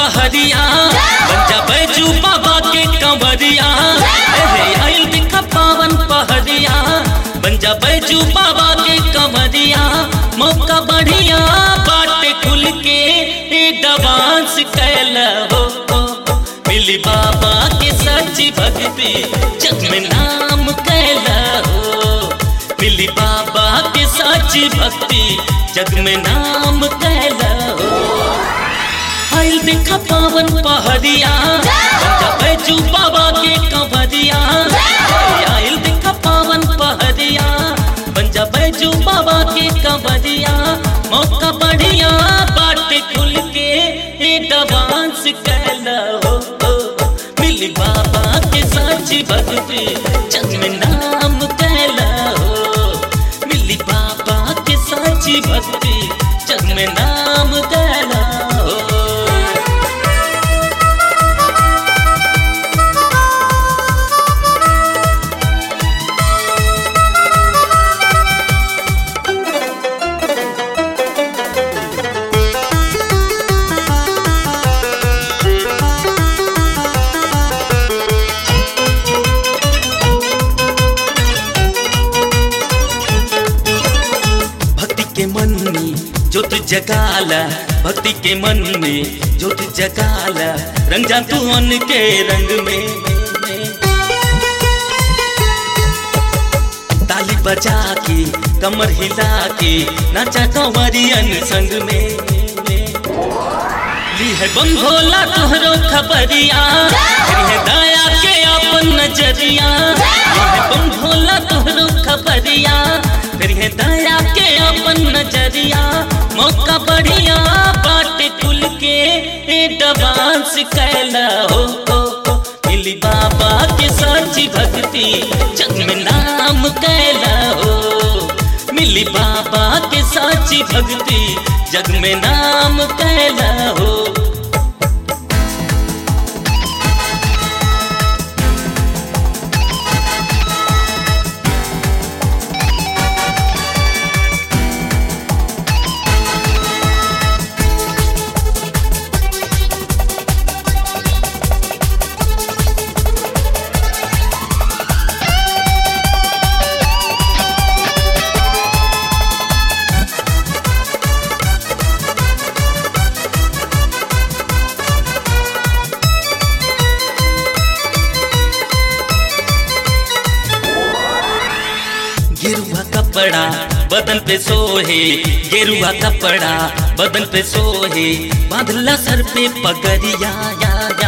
पहरिया बंजा बैजू बाबा के कंवरिया हे आइल दिखा पावन पहरिया बंजा बैजू बाबा के कंवरिया मौका बढ़िया बाटे खुल के ए डांस कैला हो हो, हो। मिली बाबा के सच्ची भक्ति जग में नाम कैला हो मिली बाबा के सच्ची भक्ति जग में नाम कैला हो आइल देखा पावन पहरिया बंजा बैजू बाबा के कंवरिया आइल देखा पावन पहरिया बंजा बैजू बाबा के कंवरिया मौका बढ़िया बाटे खुल के ए डांस कैला हो हो। मिली बाबा के साची भक्ति जग में नाम कैला हो मिली बाबा के साची भक्ति जग में नाम कैला हो भक्ति के मन में ज्योत जगाला भक्ति के मन में ज्योत जगाला रंग जा तू मन के रंग में ताली बजा के कमर हिला के नाचा कंवरियन संग में ली है बम भोला तोहरो खबरिया करी है दया के अपन नजरिया ली है बम भोला तोहरो खबरिया करी है दया के अपन नजरिया मौका बढ़िया बाटे खुल के ए डांस कैला हो, हो, हो मिली बाबा के सच्ची भक्ति जग में नाम कैला हो मिली बाबा के साची भक्ति जग में नाम कैला हो गेरुआ कपड़ा बदन पे सोहे गेरुआ कपड़ा बदन पे सोहे बांधला सर पे पगड़िया या या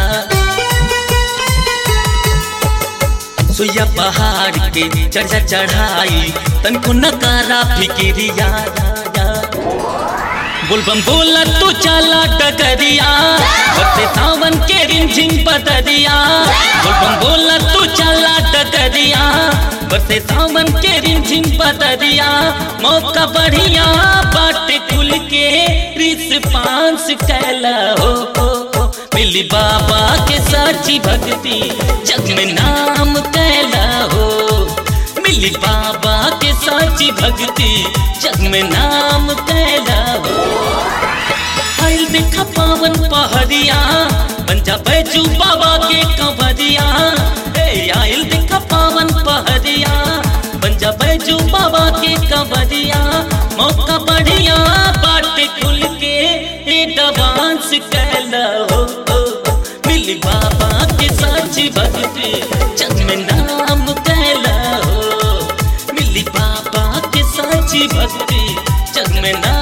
सुइया पहाड़ के चढ़ा चढ़ाई तनको नकारा फिकिरिया या या बोलबम बोला तू चला डगरिया बरसे सावन के रिमझिम बदरिया बोलबम बोला तू चला डगरिया बरसे सावन के रिमझिम बदरिया मौका बढ़िया बाटे खुल के रिस पांस कैला हो, हो, हो मिली बाबा के साची भक्ति जग में नाम कैला हो मिली बाबा के साची भक्ति जग में नाम कैला हो आइल देखा पावन पहरिया बंजा बैजू बाबा के कंवरिया ए आइल देखा पावन पहरिया बंजा बैजू बाबा के कंवरिया मौका बढ़िया बाटे खुल के ए डांस कैला हो, हो, हो मिली बाबा के साची भक्ति जग में नाम कैला हो मिली बाबा के साची भक्ति जग में नाम